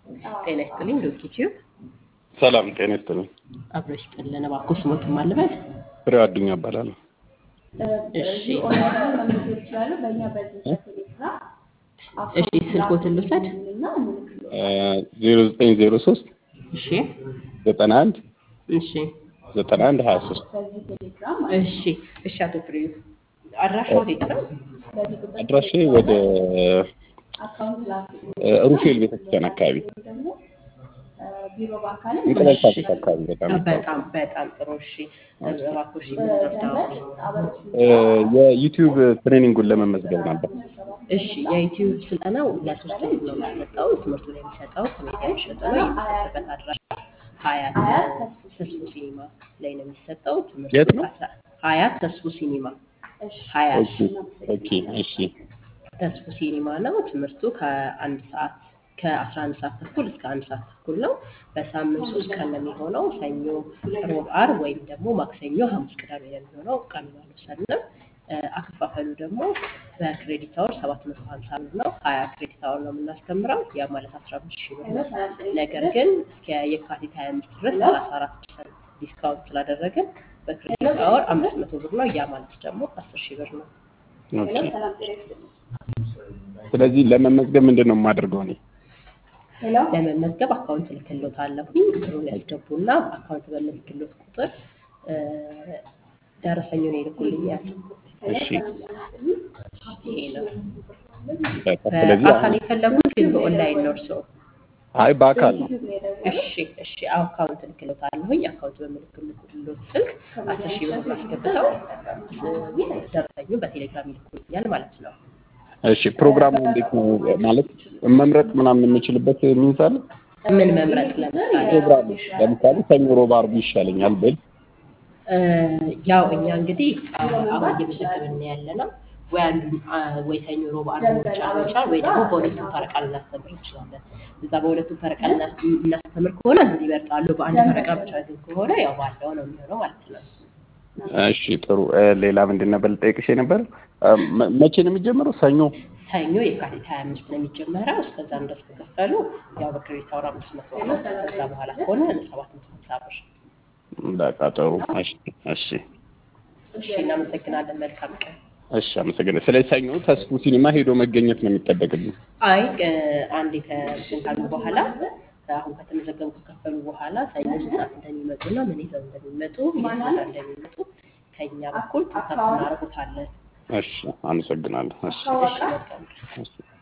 ጤና ይስጥልኝ ዶክ ዩቲዩብ ሰላም ጤና ይስጥልኝ። አብሮ ይስጥልን። እባክዎ ስሞትን ማን ልበል? ፍሬው አዱኛ እባላለሁ። እሺ እሺ፣ ስልኮትን ልውሰድ። ዜሮ ዘጠኝ ዜሮ ሶስት እሺ ዘጠና አንድ እሺ ዘጠና አንድ ሀያ ሶስት እሺ እሺ። አቶ ፍሬው አድራሻው የት ነው? አድራሻ ወደ ሩፌል ቤተክርስቲያን አካባቢ እንቁላል ፋብሪካ አካባቢ በጣም በጣም በጣም ጥሩ። እሺ እባክዎ እሺ፣ ምን ልርዳዎት? የዩቲዩብ ትሬኒንጉን ለመመዝገብ ነበር። እሺ የዩቲዩብ ስልጠናው ለሶስት ወር ነው የሚሰጠው። ትምህርቱ ላይ የሚሰጠው ከሜዲያ የሚሸጠ ነው። የሚሰጥበት አድራሻ ሀያት ተስፉ ሲኒማ ላይ ነው የሚሰጠው። ትምህርቱ የት ነው? ከአስራ- ሀያት ተስፉ ሲኒማ ሀያት ኦኬ ኦኬ እሺ ተስፉ ሲኒማ ነው። ትምህርቱ ከአንድ ሰዓት ከአስራ አንድ ሰዓት ተኩል እስከ አንድ ሰዓት ተኩል ነው። በሳምንት ሶስት ቀን ነው የሚሆነው። ሰኞ፣ ሮብ፣ ዓርብ ወይም ደግሞ ማክሰኞ፣ ሐሙስ፣ ቅዳሜ ነው የሚሆነው። ቀን አልወሰንም። እ፣ አከፋፈሉ ደግሞ በክሬዲት አወር ሰባት መቶ ሀምሳ ብር ነው። ሀያ ክሬዲት አወር ነው የምናስተምረው። ያ ማለት አስራ አምስት ሺህ ብር ነው። ነገር ግን እስከ የካቲት ሀያ አምስት ድረስ ሰላሳ አራት ፐርሰንት ዲስካውንት ስላደረግን በክሬዲት አወር አምስት መቶ ብር ነው። ያ ማለት ደግሞ አስር ሺህ ብር ነው። ኦኬ። ስለዚህ ለመመዝገብ ምንድን ነው የማደርገው እኔ? ለመመዝገብ አካውንት ልክሎታለሁኝ ብሩን ያስገቡና አካውንት በምልክሎት ቁጥር እ፣ ደረሰኙን ይልኩልኛል። እሺ ይሄ ነው። በቃ ስለዚህ በአካል አሁን የፈለጉት ግን በኦንላይን ነው እርስዎ? አይ በአካል ነው። እሺ እሺ፣ አካውንት ልክሎታለሁኝ። አካውንት በምልክሎት ስልክ አስር ሺህ ብር አስገብተው እ፣ ደረሰኙን በቴሌግራም ይልኩልኛል ማለት ነው። እሺ ፕሮግራሙ እንዴት ነው ማለት መምረጥ ምናምን የምችልበት ሚንስ አለ? ምን መምረጥ ለምሳሌ ፕሮግራሙ ለምሳሌ ሰኞ፣ ሮብ፣ ዓርብ ይሻለኛል ብል እ፣ ያው እኛ እንግዲህ አ- አሁን እየመዘገብን ያለ ነው ወይ አንዱን አ፣ ወይ ሰኞ፣ ሮብ፣ ዓርብ ብቻ ሊሆን ይችላል ወይ ደግሞ በሁለቱም ፈረቃ ልናስተምር እንችላለን። እዛ በሁለቱም ፈረቃ ልና- እናስተምር ከሆነ ምን ይመርጣሉ? በአንድ ፈረቃ ብቻ ግን ከሆነ ያው ባለው ነው የሚሆነው ማለት ነው። እሺ ጥሩ። እ፣ ሌላ ምንድን ነበር ልጠይቅሽ የነበረ እ፣ መ- መቼ ነው የሚጀምረው? ሰኞ። ሰኞ የካቲት ሀያ አምስት ነው የሚጀመረው። እስከዛ ድረስ ከከፈሉ ያው በክሬዲት አወር አምስት መቶ ነው። ከዛ በኋላ ከሆነ ሰባት መቶ ሀምሳ ብር። በቃ ጥሩ። እሺ እሺ እሺ እናመሰግናለን። መልካም ቀን። እሺ አመሰግናለሁ። ስለዚህ ሰኞ ተስፉ ሲኒማ ሄዶ መገኘት ነው የሚጠበቅብኝ። አይ እ፣ አንዴ ከእንትን ካሉ በኋላ አሁን ከተመዘገቡ ከከፈሉ በኋላ ሰኞ ስንት ሰዓት እንደሚመጡና ምን ይዘው እንደሚመጡ የት ቦታ እንደሚመጡ ከእኛ በኩል ኮንታክት እናደርጉታለን። እሺ አመሰግናለሁ። እሺ እሺ መልካም ቀን። እሺ